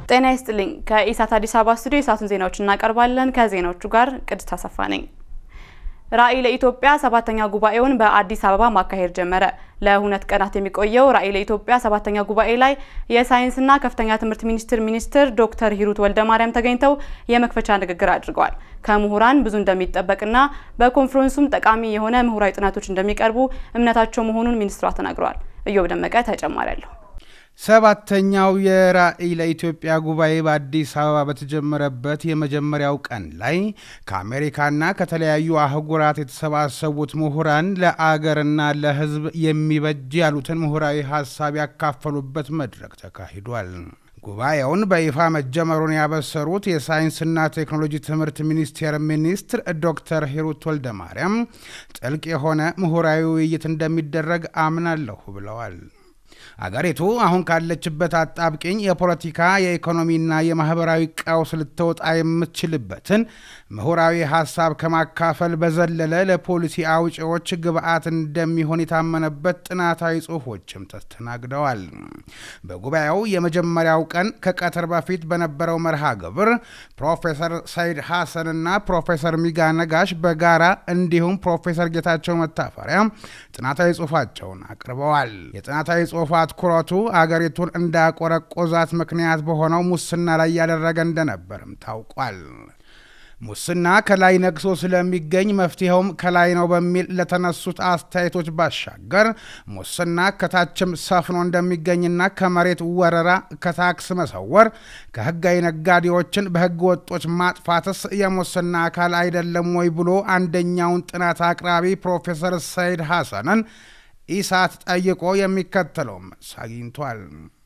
ጤና ይስጥልኝ። ከኢሳት አዲስ አበባ ስቱዲዮ የሰዓቱን ዜናዎች እናቀርባለን። ከዜናዎቹ ጋር ቅድስት አሰፋ ነኝ። ራዕይ ለኢትዮጵያ ሰባተኛ ጉባኤውን በአዲስ አበባ ማካሄድ ጀመረ። ለሁለት ቀናት የሚቆየው ራዕይ ለኢትዮጵያ ሰባተኛ ጉባኤ ላይ የሳይንስና ከፍተኛ ትምህርት ሚኒስቴር ሚኒስትር ዶክተር ሂሩት ወልደማርያም ተገኝተው የመክፈቻ ንግግር አድርገዋል። ከምሁራን ብዙ እንደሚጠበቅና በኮንፈረንሱም ጠቃሚ የሆነ ምሁራዊ ጥናቶች እንደሚቀርቡ እምነታቸው መሆኑን ሚኒስትሯ ተናግረዋል። እዮብ ደመቀ ተጨማሪ አለሁ። ሰባተኛው የራዕይ ለኢትዮጵያ ጉባኤ በአዲስ አበባ በተጀመረበት የመጀመሪያው ቀን ላይ ከአሜሪካና ከተለያዩ አህጉራት የተሰባሰቡት ምሁራን ለአገርና ለሕዝብ የሚበጅ ያሉትን ምሁራዊ ሀሳብ ያካፈሉበት መድረክ ተካሂዷል። ጉባኤውን በይፋ መጀመሩን ያበሰሩት የሳይንስና ቴክኖሎጂ ትምህርት ሚኒስቴር ሚኒስትር ዶክተር ሂሩት ወልደማርያም ጥልቅ የሆነ ምሁራዊ ውይይት እንደሚደረግ አምናለሁ ብለዋል። አገሪቱ አሁን ካለችበት አጣብቂኝ የፖለቲካ የኢኮኖሚና የማህበራዊ ቀውስ ልትወጣ የምትችልበትን ምሁራዊ ሀሳብ ከማካፈል በዘለለ ለፖሊሲ አውጪዎች ግብአት እንደሚሆን የታመነበት ጥናታዊ ጽሑፎችም ተስተናግደዋል። በጉባኤው የመጀመሪያው ቀን ከቀትር በፊት በነበረው መርሃ ግብር ፕሮፌሰር ሰይድ ሐሰንና ፕሮፌሰር ሚጋ ነጋሽ በጋራ እንዲሁም ፕሮፌሰር ጌታቸው መታፈሪያ ጥናታዊ ጽሑፋቸውን አቅርበዋል። የጥናታዊ ጽሑፍ አትኩረቱ አገሪቱን እንዳቆረቆዛት ምክንያት በሆነው ሙስና ላይ ያደረገ እንደነበርም ታውቋል። ሙስና ከላይ ነግሶ ስለሚገኝ መፍትሄውም ከላይ ነው በሚል ለተነሱት አስተያየቶች ባሻገር ሙስና ከታችም ሰፍኖ እንደሚገኝና ከመሬት ወረራ፣ ከታክስ መሰወር፣ ከህጋዊ ነጋዴዎችን በህገ ወጦች ማጥፋትስ የሙስና አካል አይደለም ወይ ብሎ አንደኛውን ጥናት አቅራቢ ፕሮፌሰር ሰይድ ሐሰንን ኢሳት ጠይቆ የሚከተለው መልስ አግኝቷል።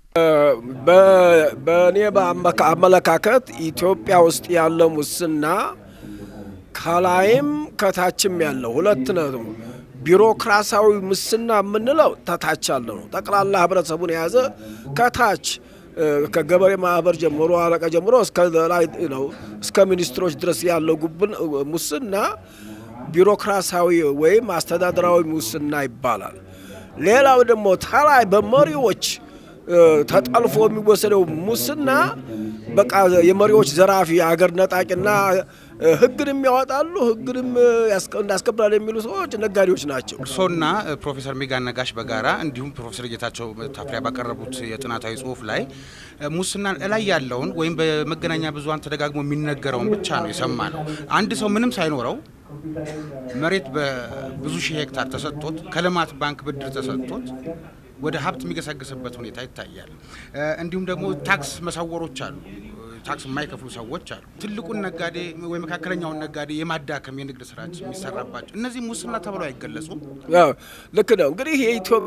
በእኔ አመለካከት ኢትዮጵያ ውስጥ ያለው ሙስና ከላይም ከታችም ያለው ሁለት ነው። ቢሮክራሲያዊ ሙስና የምንለው ተታች ያለ ነው። ጠቅላላ ህብረተሰቡን የያዘ ከታች ከገበሬ ማህበር ጀምሮ አለቃ ጀምሮ እስከ ላይ ነው እስከ ሚኒስትሮች ድረስ ያለው ጉብን ሙስና ቢሮክራሲያዊ ወይም አስተዳደራዊ ሙስና ይባላል። ሌላው ደግሞ ተላይ በመሪዎች ተጠልፎ የሚወሰደው ሙስና በቃ የመሪዎች ዘራፊ አገር ነጣቂና ህግንም ያወጣሉ ህግንም እንዳስከብራል የሚሉ ሰዎች ነጋዴዎች ናቸው። እርሶና ፕሮፌሰር ሚጋ ነጋሽ በጋራ እንዲሁም ፕሮፌሰር ጌታቸው መታፈሪያ ባቀረቡት የጥናታዊ ጽሁፍ ላይ ሙስናን እላይ ያለውን ወይም በመገናኛ ብዙኃን ተደጋግሞ የሚነገረውን ብቻ ነው የሰማ ነው። አንድ ሰው ምንም ሳይኖረው መሬት በብዙ ሺህ ሄክታር ተሰጥቶት ከልማት ባንክ ብድር ተሰጥቶት ወደ ሀብት የሚገሰግስበት ሁኔታ ይታያል። እንዲሁም ደግሞ ታክስ መሰወሮች አሉ። ታክስ የማይከፍሉ ሰዎች አሉ። ትልቁን ነጋዴ ወይ መካከለኛውን ነጋዴ የማዳከም የንግድ ስራች የሚሰራባቸው እነዚህ ሙስና ተብለው አይገለጹም። ልክ ነው። እንግዲህ የኢትዮጵያ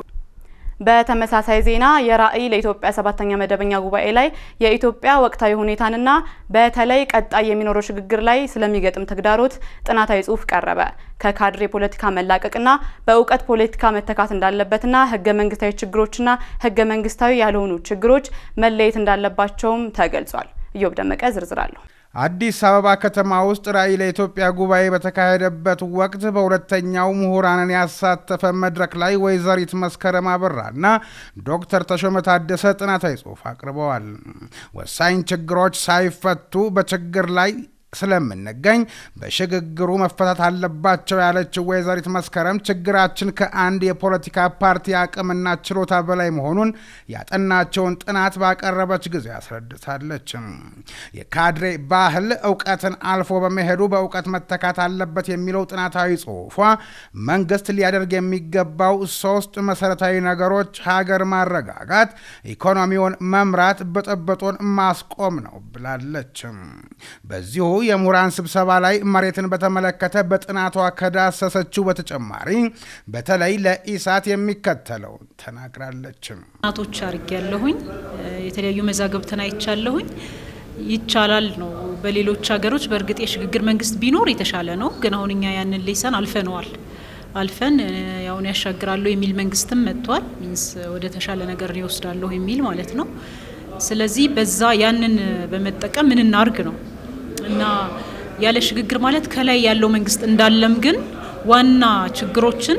በተመሳሳይ ዜና የራዕይ ለኢትዮጵያ ሰባተኛ መደበኛ ጉባኤ ላይ የኢትዮጵያ ወቅታዊ ሁኔታንና በተለይ ቀጣይ የሚኖረው ሽግግር ላይ ስለሚገጥም ተግዳሮት ጥናታዊ ጽሑፍ ቀረበ። ከካድሬ ፖለቲካ መላቀቅና በእውቀት ፖለቲካ መተካት እንዳለበትና ህገ መንግስታዊ ችግሮችና ህገ መንግስታዊ ያልሆኑ ችግሮች መለየት እንዳለባቸውም ተገልጿል። እዮብ ደመቀ ዝርዝር አለሁ። አዲስ አበባ ከተማ ውስጥ ራዕይ ለኢትዮጵያ ጉባኤ በተካሄደበት ወቅት በሁለተኛው ምሁራንን ያሳተፈ መድረክ ላይ ወይዘሪት መስከረም አበራና ዶክተር ተሾመ ታደሰ ጥናታዊ ጽሑፍ አቅርበዋል። ወሳኝ ችግሮች ሳይፈቱ በችግር ላይ ስለምንገኝ በሽግግሩ መፈታት አለባቸው ያለችው ወይዘሪት መስከረም ችግራችን ከአንድ የፖለቲካ ፓርቲ አቅምና ችሎታ በላይ መሆኑን ያጠናቸውን ጥናት ባቀረበች ጊዜ አስረድታለች። የካድሬ ባህል እውቀትን አልፎ በመሄዱ በእውቀት መተካት አለበት የሚለው ጥናታዊ ጽሑፏ መንግስት ሊያደርግ የሚገባው ሶስት መሰረታዊ ነገሮች ሀገር ማረጋጋት፣ ኢኮኖሚውን መምራት፣ ብጥብጡን ማስቆም ነው ብላለች። በዚሁ የምሁራን ስብሰባ ላይ መሬትን በተመለከተ በጥናቷ ከዳሰሰችው በተጨማሪ በተለይ ለኢሳት የሚከተለው ተናግራለች። ጥናቶች አርግ ያለሁኝ የተለያዩ መዛግብትን አይቻለሁኝ። ይቻላል ነው። በሌሎች ሀገሮች በእርግጥ የሽግግር መንግስት ቢኖር የተሻለ ነው። ግን አሁን እኛ ያንን ሌሰን አልፈነዋል። አልፈን ያሁን ያሻግራለሁ የሚል መንግስትም መጥቷል። ሚንስ ወደ ተሻለ ነገር ይወስዳለሁ የሚል ማለት ነው። ስለዚህ በዛ ያንን በመጠቀም ምን እናርግ ነው እና ያለ ሽግግር ማለት ከላይ ያለው መንግስት እንዳለም ግን ዋና ችግሮችን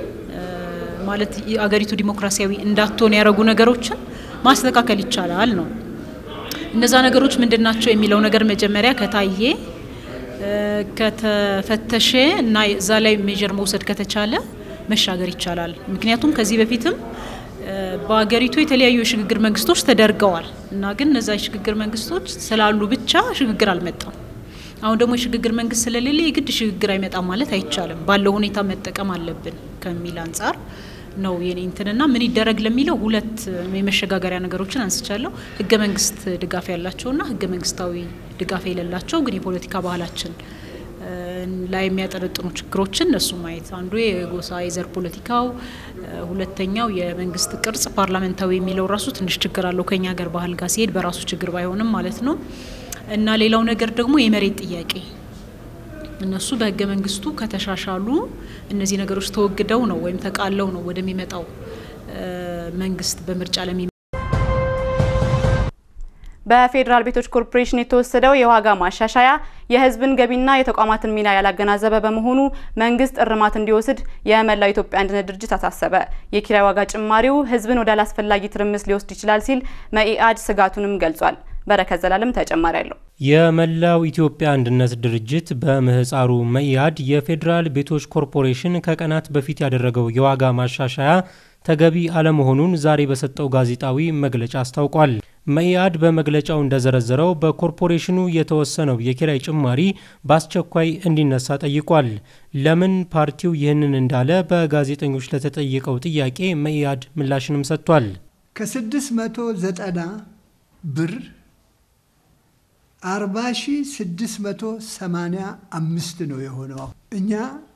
ማለት አገሪቱ ዲሞክራሲያዊ እንዳትሆን ያደረጉ ነገሮችን ማስተካከል ይቻላል ነው። እነዛ ነገሮች ምንድን ናቸው የሚለው ነገር መጀመሪያ ከታየ ከተፈተሸ እና እዛ ላይ ሜጀር መውሰድ ከተቻለ መሻገር ይቻላል። ምክንያቱም ከዚህ በፊትም በሀገሪቱ የተለያዩ የሽግግር መንግስቶች ተደርገዋል እና ግን እነዛ የሽግግር መንግስቶች ስላሉ ብቻ ሽግግር አልመጣም። አሁን ደግሞ የሽግግር መንግስት ስለሌለ የግድ ሽግግር አይመጣም ማለት አይቻልም። ባለው ሁኔታ መጠቀም አለብን ከሚል አንጻር ነው የኔ እንትንና ምን ይደረግ ለሚለው ሁለት የመሸጋገሪያ ነገሮችን አንስቻለሁ። ህገ መንግስት ድጋፍ ያላቸውና ህገ መንግስታዊ ድጋፍ የሌላቸው ግን የፖለቲካ ባህላችን ላይ የሚያጠነጥኑ ችግሮችን እነሱ ማየት አንዱ የጎሳ የዘር ፖለቲካው፣ ሁለተኛው የመንግስት ቅርጽ ፓርላመንታዊ የሚለው ራሱ ትንሽ ችግር አለው ከኛ ሀገር ባህል ጋር ሲሄድ በራሱ ችግር ባይሆንም ማለት ነው። እና ሌላው ነገር ደግሞ የመሬት ጥያቄ እነሱ በህገ መንግስቱ ከተሻሻሉ እነዚህ ነገሮች ተወግደው ነው ወይም ተቃለው ነው ወደሚመጣው መንግስት በምርጫ ለሚ በፌዴራል ቤቶች ኮርፖሬሽን የተወሰደው የዋጋ ማሻሻያ የህዝብን ገቢና የተቋማትን ሚና ያላገናዘበ በመሆኑ መንግስት እርማት እንዲወስድ የመላው ኢትዮጵያ አንድነት ድርጅት አሳሰበ። የኪራይ ዋጋ ጭማሪው ህዝብን ወደ አላስፈላጊ ትርምስ ሊወስድ ይችላል ሲል መኢአድ ስጋቱንም ገልጿል። በረከት ዘላለም ተጨማሪ አለው። የመላው ኢትዮጵያ አንድነት ድርጅት በምህፃሩ መኢአድ የፌዴራል ቤቶች ኮርፖሬሽን ከቀናት በፊት ያደረገው የዋጋ ማሻሻያ ተገቢ አለመሆኑን ዛሬ በሰጠው ጋዜጣዊ መግለጫ አስታውቋል። መኢአድ በመግለጫው እንደዘረዘረው በኮርፖሬሽኑ የተወሰነው የኪራይ ጭማሪ በአስቸኳይ እንዲነሳ ጠይቋል። ለምን ፓርቲው ይህንን እንዳለ በጋዜጠኞች ለተጠየቀው ጥያቄ መኢአድ ምላሽንም ሰጥቷል። ከ690 ብር 40685 ነው የሆነው። እኛ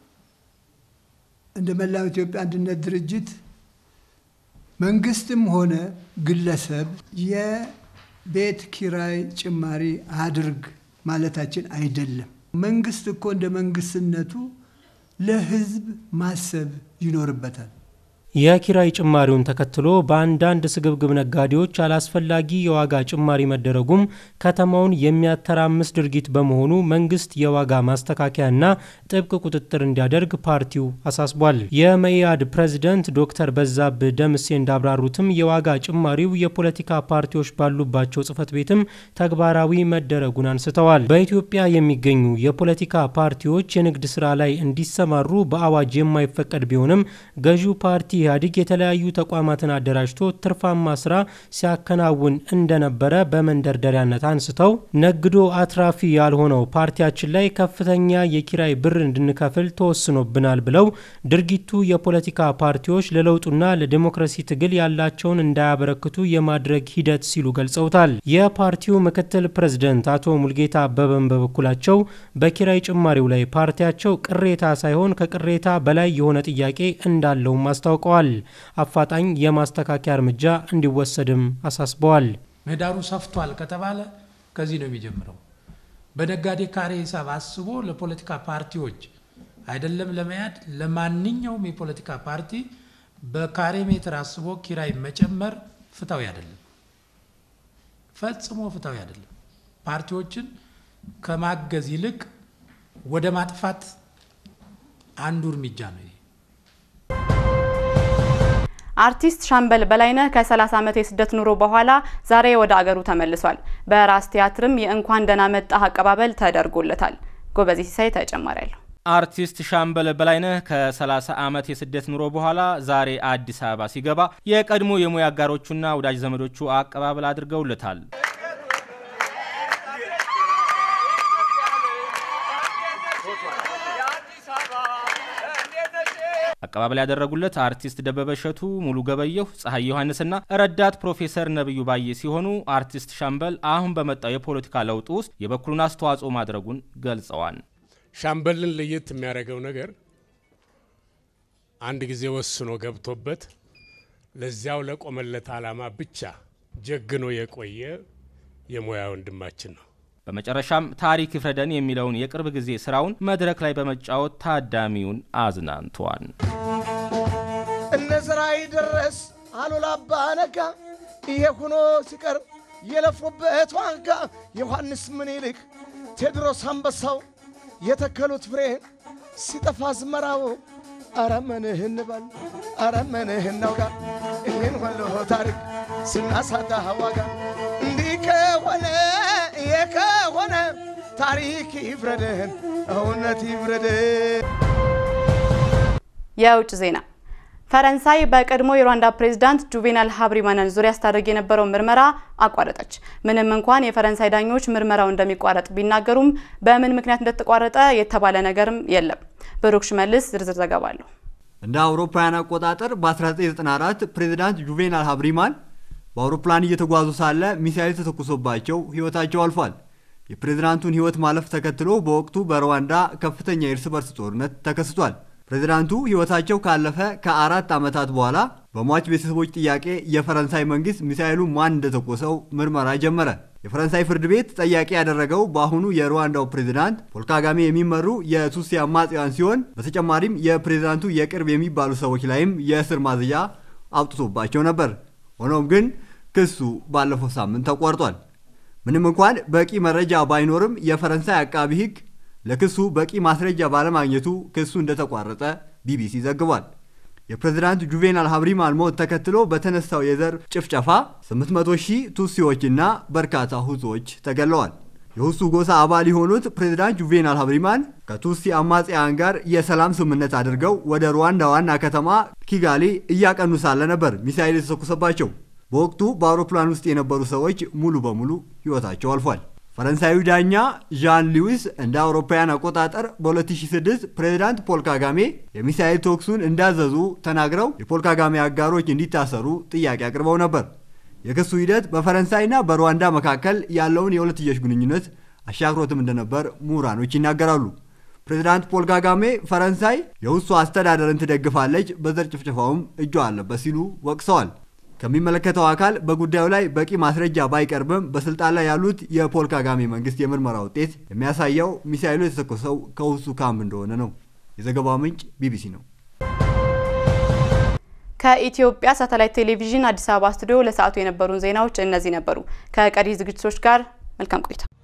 እንደ መላው ኢትዮጵያ አንድነት ድርጅት መንግስትም ሆነ ግለሰብ የቤት ኪራይ ጭማሪ አድርግ ማለታችን አይደለም። መንግስት እኮ እንደ መንግስትነቱ ለህዝብ ማሰብ ይኖርበታል። የኪራይ ጭማሪውን ተከትሎ በአንዳንድ ስግብግብ ነጋዴዎች አላስፈላጊ የዋጋ ጭማሪ መደረጉም ከተማውን የሚያተራምስ ድርጊት በመሆኑ መንግስት የዋጋ ማስተካከያና ጥብቅ ቁጥጥር እንዲያደርግ ፓርቲው አሳስቧል። የመኢአድ ፕሬዝደንት ዶክተር በዛብህ ደምሴ እንዳብራሩትም የዋጋ ጭማሪው የፖለቲካ ፓርቲዎች ባሉባቸው ጽህፈት ቤትም ተግባራዊ መደረጉን አንስተዋል። በኢትዮጵያ የሚገኙ የፖለቲካ ፓርቲዎች የንግድ ስራ ላይ እንዲሰማሩ በአዋጅ የማይፈቀድ ቢሆንም ገዢው ፓርቲ ኢህአዴግ የተለያዩ ተቋማትን አደራጅቶ ትርፋማ ስራ ሲያከናውን እንደነበረ በመንደርደሪያነት አንስተው ነግዶ አትራፊ ያልሆነው ፓርቲያችን ላይ ከፍተኛ የኪራይ ብር እንድንከፍል ተወስኖብናል ብለው ድርጊቱ የፖለቲካ ፓርቲዎች ለለውጡና ለዲሞክራሲ ትግል ያላቸውን እንዳያበረክቱ የማድረግ ሂደት ሲሉ ገልጸውታል። የፓርቲው ምክትል ፕሬዝደንት አቶ ሙልጌታ አበበን በበኩላቸው በኪራይ ጭማሪው ላይ ፓርቲያቸው ቅሬታ ሳይሆን ከቅሬታ በላይ የሆነ ጥያቄ እንዳለውም አስታውቀዋል። አፋጣኝ የማስተካከያ እርምጃ እንዲወሰድም አሳስበዋል። ምህዳሩ ሰፍቷል ከተባለ ከዚህ ነው የሚጀምረው። በነጋዴ ካሬ ሂሳብ አስቦ ለፖለቲካ ፓርቲዎች አይደለም ለመያድ ለማንኛውም የፖለቲካ ፓርቲ በካሬ ሜትር አስቦ ኪራይ መጨመር ፍትሐዊ አይደለም፣ ፈጽሞ ፍትሐዊ አይደለም። ፓርቲዎችን ከማገዝ ይልቅ ወደ ማጥፋት አንዱ እርምጃ ነው። አርቲስት ሻምበል በላይነህ ከ30 ዓመት የስደት ኑሮ በኋላ ዛሬ ወደ አገሩ ተመልሷል። በራስ ቲያትርም የእንኳን ደህና መጣህ አቀባበል ተደርጎለታል። ጎበዜ ሲሳይ ተጨማሪ ያለው አርቲስት ሻምበል በላይነህ ከ30 ዓመት የስደት ኑሮ በኋላ ዛሬ አዲስ አበባ ሲገባ የቀድሞ የሙያ አጋሮቹና ወዳጅ ዘመዶቹ አቀባበል አድርገውለታል። አቀባበል ያደረጉለት አርቲስት ደበበ እሸቱ፣ ሙሉ ገበየሁ፣ ፀሐይ ዮሐንስና ረዳት ፕሮፌሰር ነብዩ ባዬ ሲሆኑ አርቲስት ሻምበል አሁን በመጣው የፖለቲካ ለውጥ ውስጥ የበኩሉን አስተዋጽኦ ማድረጉን ገልጸዋል። ሻምበልን ለየት የሚያደርገው ነገር አንድ ጊዜ ወስኖ ገብቶበት ለዚያው ለቆመለት ዓላማ ብቻ ጀግኖ የቆየ የሙያ ወንድማችን ነው። በመጨረሻም ታሪክ ይፍረደን የሚለውን የቅርብ ጊዜ ስራውን መድረክ ላይ በመጫወት ታዳሚውን አዝናንቷል። እነ ዘርአይ ደረስ አሉላ አባ ነጋ ይሄ ሆኖ ሲቀር የለፉበት ዋጋ ዮሐንስ ምኒልክ ቴዎድሮስ አንበሳው የተከሉት ፍሬ ሲጠፋ አዝመራው አረመንህ እንበል አረመንህ እናውጋ ይህን ሁሉ ታሪክ ስናሳጣ ዋጋ እንዲህ ከሆነ ታሪክ ይፍረደን፣ እውነት ይፍረደን። የውጭ ዜና ፈረንሳይ በቀድሞ የሩዋንዳ ፕሬዝዳንት ጁቬናል ሀብሪማንን ዙሪያ ስታደርግ የነበረውን ምርመራ አቋረጠች። ምንም እንኳን የፈረንሳይ ዳኞች ምርመራው እንደሚቋረጥ ቢናገሩም በምን ምክንያት እንደተቋረጠ የተባለ ነገርም የለም። ብሩክ ሽመልስ ዝርዝር ዘገባ አለው። እንደ አውሮፓውያን አቆጣጠር በ1994 ፕሬዝዳንት ጁቬናል ሀብሪማን በአውሮፕላን እየተጓዙ ሳለ ሚሳኤል ተተኩሶባቸው ሕይወታቸው አልፏል። የፕሬዝዳንቱን ሕይወት ማለፍ ተከትሎ በወቅቱ በሩዋንዳ ከፍተኛ የእርስ በርስ ጦርነት ተከስቷል። ፕሬዝዳንቱ ሕይወታቸው ካለፈ ከአራት ዓመታት በኋላ በሟች ቤተሰቦች ጥያቄ የፈረንሳይ መንግስት ሚሳኤሉ ማን እንደተኮሰው ምርመራ ጀመረ። የፈረንሳይ ፍርድ ቤት ጠያቂ ያደረገው በአሁኑ የሩዋንዳው ፕሬዝዳንት ፖል ካጋሜ የሚመሩ የቱትሲ አማጽያን ሲሆን በተጨማሪም የፕሬዝዳንቱ የቅርብ የሚባሉ ሰዎች ላይም የእስር ማዝዣ አውጥቶባቸው ነበር። ሆኖም ግን ክሱ ባለፈው ሳምንት ተቋርጧል። ምንም እንኳን በቂ መረጃ ባይኖርም የፈረንሳይ አቃቢ ሕግ ለክሱ በቂ ማስረጃ ባለማግኘቱ ክሱ እንደተቋረጠ ቢቢሲ ዘግቧል። የፕሬዝዳንት ጁቬናል ሀብሪማን ሞት ተከትሎ በተነሳው የዘር ጭፍጨፋ 800 ሺህ ቱትሲዎችና በርካታ ሁቶች ተገለዋል። የሁሱ ጎሳ አባል የሆኑት ፕሬዝዳንት ጁቬናል ሀብሪማን ከቱትሲ አማጽያን ጋር የሰላም ስምምነት አድርገው ወደ ሩዋንዳ ዋና ከተማ ኪጋሊ እያቀኑ ሳለ ነበር ሚሳኤል የተተኮሰባቸው። በወቅቱ በአውሮፕላን ውስጥ የነበሩ ሰዎች ሙሉ በሙሉ ሕይወታቸው አልፏል። ፈረንሳዊ ዳኛ ዣን ሉዊስ እንደ አውሮፓውያን አቆጣጠር በ2006 ፕሬዝዳንት ፖል ካጋሜ የሚሳኤል ተኩሱን እንዳዘዙ ተናግረው የፖል ካጋሜ አጋሮች እንዲታሰሩ ጥያቄ አቅርበው ነበር። የክሱ ሂደት በፈረንሳይና በሩዋንዳ መካከል ያለውን የሁለትዮሽ ግንኙነት አሻክሮትም እንደነበር ምሁራኖች ይናገራሉ። ፕሬዝዳንት ፖል ካጋሜ ፈረንሳይ የሁሱ አስተዳደርን ትደግፋለች፣ በዘር ጭፍጨፋውም እጇ አለበት ሲሉ ወቅሰዋል። ከሚመለከተው አካል በጉዳዩ ላይ በቂ ማስረጃ ባይቀርብም በስልጣን ላይ ያሉት የፖል ካጋሜ መንግስት የምርመራ ውጤት የሚያሳየው ሚሳኤሉ የተተኮሰው ከሁሱ ካምፕ እንደሆነ ነው። የዘገባው ምንጭ ቢቢሲ ነው። ከኢትዮጵያ ሳተላይት ቴሌቪዥን አዲስ አበባ ስቱዲዮ ለሰዓቱ የነበሩን ዜናዎች እነዚህ ነበሩ። ከቀሪ ዝግጅቶች ጋር መልካም ቆይታ